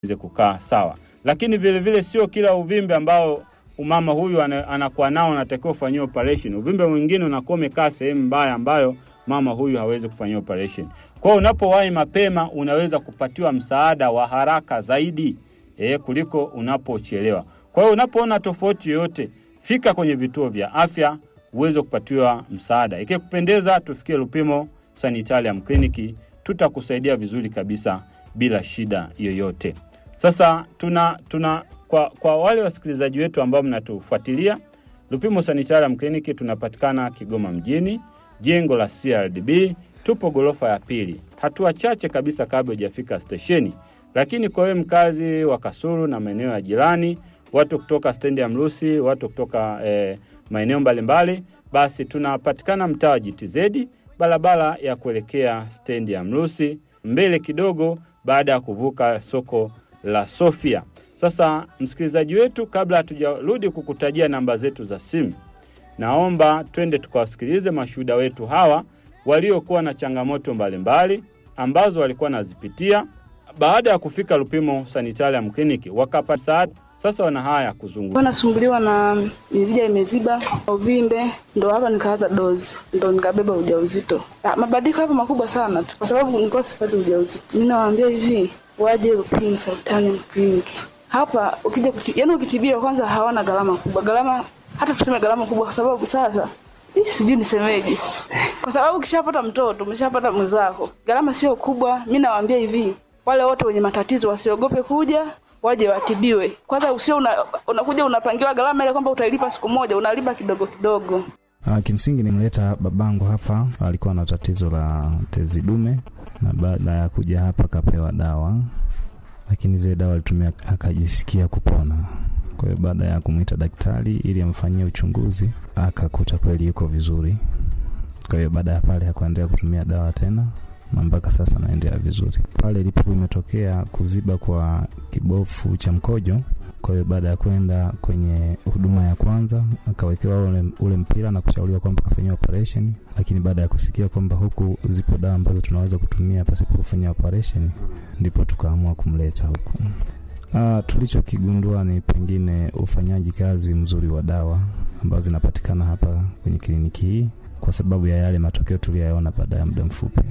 iweze kukaa sawa. Lakini vile vile sio kila uvimbe ambao umama huyu ana- anakuwa nao anatakiwa kufanyiwa operation. Uvimbe mwingine unakuwa umekaa sehemu mbaya ambayo mama huyu hawezi kufanyiwa operation. Kwa hiyo unapowahi mapema unaweza kupatiwa msaada wa haraka zaidi eh, kuliko unapochelewa. Kwa hiyo unapoona tofauti yoyote, fika kwenye vituo vya afya uweze kupatiwa msaada. Ikikupendeza, tufikie Lupimo Sanitarium Clinic, tutakusaidia vizuri kabisa bila shida yoyote. Sasa tuna tuna kwa, kwa wale wasikilizaji wetu ambao mnatufuatilia Lupimo Sanitarium Clinic tunapatikana Kigoma mjini, jengo la CRDB, tupo gorofa ya pili, hatua chache kabisa kabla hujafika stesheni. Lakini kwa wewe mkazi wa Kasulu na maeneo ya jirani, watu kutoka stendi ya Mrusi, watu kutoka eh, maeneo mbalimbali, basi tunapatikana mtaa wa GTZ, barabara ya kuelekea stendi ya Mrusi, mbele kidogo baada ya kuvuka soko la Sofia. Sasa msikilizaji wetu, kabla hatujarudi kukutajia namba zetu za simu, naomba twende tukawasikilize mashuhuda wetu hawa waliokuwa na changamoto mbalimbali ambazo walikuwa nazipitia baada ya kufika Lupimo Sanitarium Clinic wakapata msaada. Sasa wana haya ya kuzungumza. Nilikuwa nasumbuliwa na mirija imeziba, uvimbe, ndo hapa nikaanza dozi, ndo nikabeba ujauzito. Ah, Mabadiliko hapo makubwa sana tu, kwa sababu nilikuwa sipati ujauzito. Mimi nawaambia hivi, waje Lupimo Sanitarium Clinic. Hapa ukija kuti, yani ukitibiwa kwanza hawana gharama kubwa, gharama hata tuseme gharama kubwa, kwa sababu sasa ih, sijui nisemeje, kwa sababu ukishapata mtoto umeshapata mwenzako, gharama sio kubwa. Mimi nawaambia hivi, wale wote wenye matatizo wasiogope kuja waje watibiwe. Kwanza usio una, unakuja unapangiwa gharama ile kwamba utailipa siku moja, unalipa kidogo kidogo. Uh, kimsingi nimleta babangu hapa, alikuwa na tatizo la tezi dume, na baada ya kuja hapa akapewa dawa, lakini zile dawa alitumia akajisikia kupona. Kwa hiyo baada ya kumwita daktari ili amfanyie uchunguzi, akakuta kweli yuko vizuri. Kwa hiyo baada ya pale hakuendelea kutumia dawa tena na mpaka sasa anaendelea vizuri. Pale ilipokuwa imetokea kuziba kwa kibofu cha mkojo, kwa hiyo baada ya kwenda kwenye huduma ya kwanza akawekewa ule, ule mpira na kushauriwa kwamba kafanyiwa operation, lakini baada ya kusikia kwamba huku zipo dawa ambazo tunaweza kutumia pasipo kufanya operation, ndipo tukaamua kumleta huku. Uh, tulichokigundua ni pengine ufanyaji kazi mzuri wa dawa ambazo zinapatikana hapa kwenye kliniki hii, kwa sababu ya yale matokeo tuliyoyaona baada ya muda mfupi.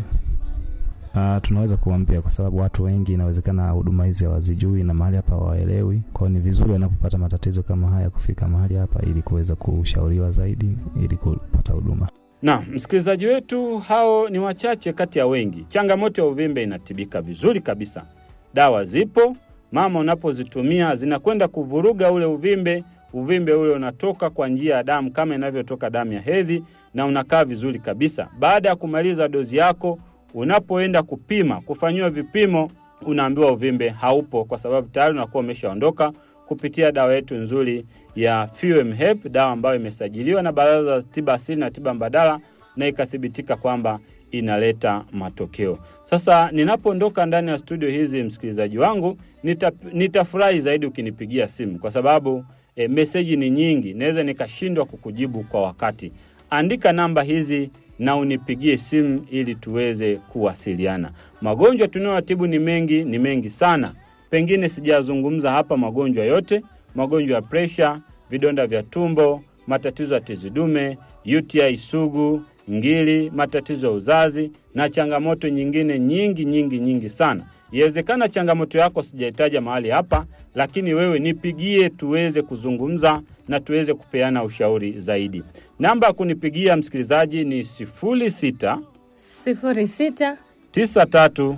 Uh, tunaweza kuambia kwa sababu watu wengi inawezekana huduma hizi hawazijui na mahali hapa hawaelewi. Kwa hiyo ni vizuri wanapopata matatizo kama haya kufika mahali hapa ili kuweza kushauriwa zaidi ili kupata huduma. Na msikilizaji wetu, hao ni wachache kati ya wengi. Changamoto ya uvimbe inatibika vizuri kabisa, dawa zipo mama, unapozitumia zinakwenda kuvuruga ule uvimbe. Uvimbe ule unatoka kwa njia ya damu kama inavyotoka damu ya hedhi, na unakaa vizuri kabisa. Baada ya kumaliza dozi yako, unapoenda kupima, kufanyiwa vipimo, unaambiwa uvimbe haupo, kwa sababu tayari unakuwa umeshaondoka kupitia dawa yetu nzuri ya Fuem Hep, dawa ambayo imesajiliwa na Baraza la Tiba Asili na Tiba Mbadala na ikathibitika kwamba inaleta matokeo. Sasa ninapoondoka ndani ya studio hizi, msikilizaji wangu, nita, nitafurahi zaidi ukinipigia simu kwa sababu e, meseji ni nyingi, naweza nikashindwa kukujibu kwa wakati. Andika namba hizi na unipigie simu ili tuweze kuwasiliana. Magonjwa tunayotibu ni mengi, ni mengi sana, pengine sijazungumza hapa magonjwa yote: magonjwa ya presha, vidonda vya tumbo, matatizo ya tezi dume, UTI sugu, ngili, matatizo ya uzazi na changamoto nyingine nyingi nyingi nyingi sana. Iwezekana changamoto yako sijaitaja mahali hapa, lakini wewe nipigie tuweze kuzungumza na tuweze kupeana ushauri zaidi. Namba ya kunipigia msikilizaji ni 06 sifuri sita 93 tisa tatu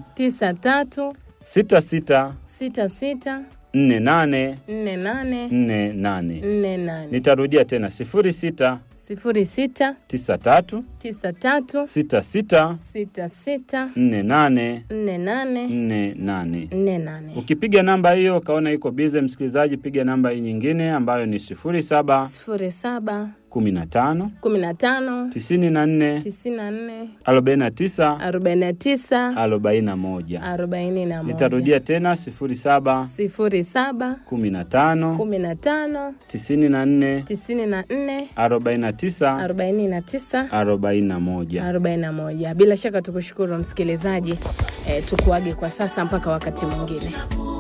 66 sita sita 48 nne nane 48. nne nane Nitarudia tena 06 sifuri sita 93 tisa tatu 66 sita sita 48 nne nane 48. nne nane Ukipiga namba hiyo ukaona iko bize, msikilizaji, piga namba hii nyingine ambayo ni 07 sifuri saba 15 kumi na tano 94 tisini na nne 49 arobaini na tisa 41. arobaini na moja Nitarudia tena 07 sifuri saba 15 kumi na tano 94 tisini na nne 49 arobaini na tisa 41. arobaini na moja. Bila shaka tukushukuru msikilizaji, eh, tukuage kwa sasa mpaka wakati mwingine.